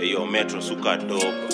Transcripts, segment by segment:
Yo, Metro suka dope.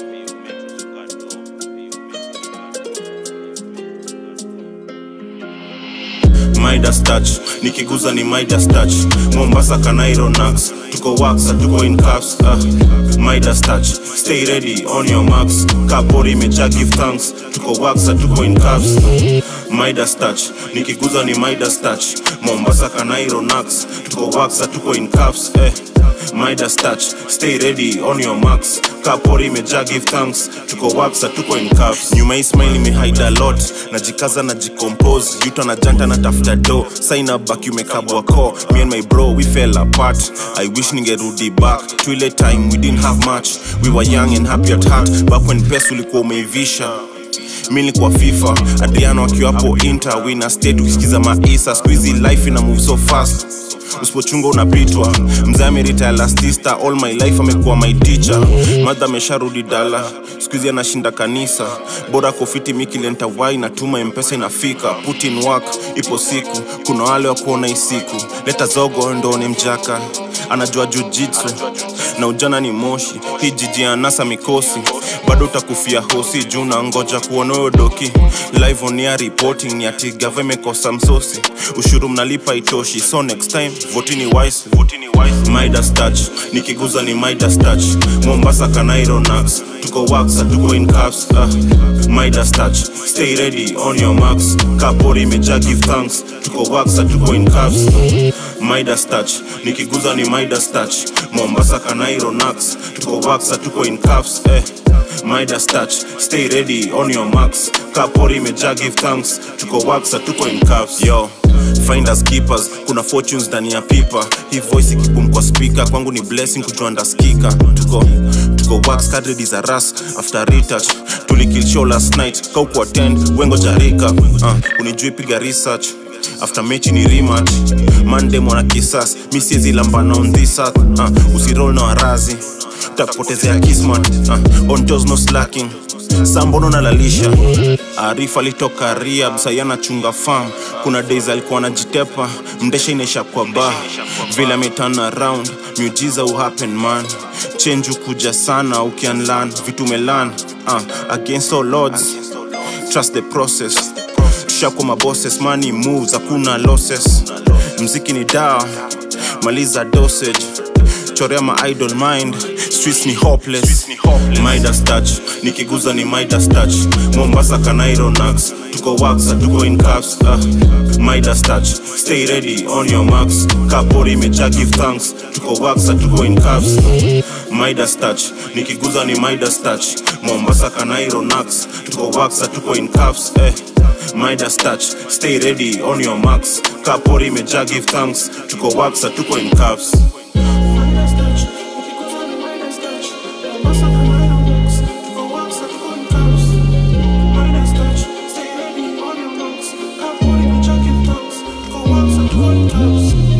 Midas touch nikiguza ni Midas touch Mombasa Kanairo Nax tuko wax tuko in cuffs uh. Midas touch stay ready on your marks kapori imejaa give thanks tuko wax tuko in cuffs Midas touch nikiguza ni Midas touch Mombasa Kanairo Nax tuko wax tuko in cuffs eh. Midas touch stay ready on your marks kapori imejaa give thanks tuko wax tuko in cuffs nyuma hii smile imehide a lot najikaza na jicompose yuta na janta na tafuta do sign up back umekabwa ko me and my bro we fell apart i wish ningerudi back to ile time we didn't have much we were young and happy at heart back when pesa ulikuwa umeivisha mi nilikuwa fifa adriano akiwa hapo inter wina state ukisikiza maisa squeezy life ina move so fast usipochunga unapitwa mzee amerita elastista all my life amekuwa my teacher madha amesharudi dala skuizi anashinda kanisa bora kofiti mikilenta wai natuma mpesa inafika put in work ipo siku kuna wale wa kuona hii siku leta zogo ndo ni mjaka anajua jujitsu na ujana ni moshi hii jiji ya nasa mikosi bado utakufia hosi juu na ngoja kuona huyo doki live on air reporting ni ati gava imekosa msosi ushuru mnalipa itoshi so next time votini wise votini wise midas touch nikiguza ni midas touch mombasa kanairo nax tuko wax tuko in cuffs uh. midas touch stay ready on your marks kapori imejaa give thanks tuko wax tuko in cuffs midas touch nikiguza ni midas touch mombasa kanairo nax tuko wax tuko in cuffs eh. midas touch stay ready on your marks kapori imejaa give thanks tuko wax tuko in cuffs yo finders keepers kuna fortunes ndani ya pipa hii voice ikibum kwa speaker kwangu ni blessing kujua ndaskika tuko tuko wax kadri za ras after retouch tulikill show last night kauku attend wengo jarika uh, unijui piga research after mechi ni rematch mande mwana kisas mi siezi lambana on this earth uh, usirol na warazi takupotezea kismat uh, on toes no slacking sambono nalalisha arifa alitoka ria sayana chunga farm kuna days alikuwa anajitepa mdesha inaisha kwa ba vile ameturn around miujiza uhappen man change ukuja sana ukianlan vitu umelan uh, against all odds trust the process tushakwa mabosses money moves hakuna losses mziki ni dawa maliza dosage chorea ma idol mind streets ni hopeless midas touch nikiguza ni midas touch mombasa kanairo nax tuko wax tuko in cuffs uh. midas touch stay ready on your marks kapori imejaa give thanks tuko wax tuko in cuffs midas touch nikiguza ni midas touch mombasa kanairo nax tuko wax tuko in cuffs eh. midas touch stay ready on your marks kapori imejaa give thanks tuko wax tuko in cuffs Midas touch, ukikuza ni Midas touch. Mombasa Kanairo Nax, tuko wax tuko in cuffs. Midas touch, stay ready on your marks. Kapori imejaa give thanks, tuko wax tuko in cuffs.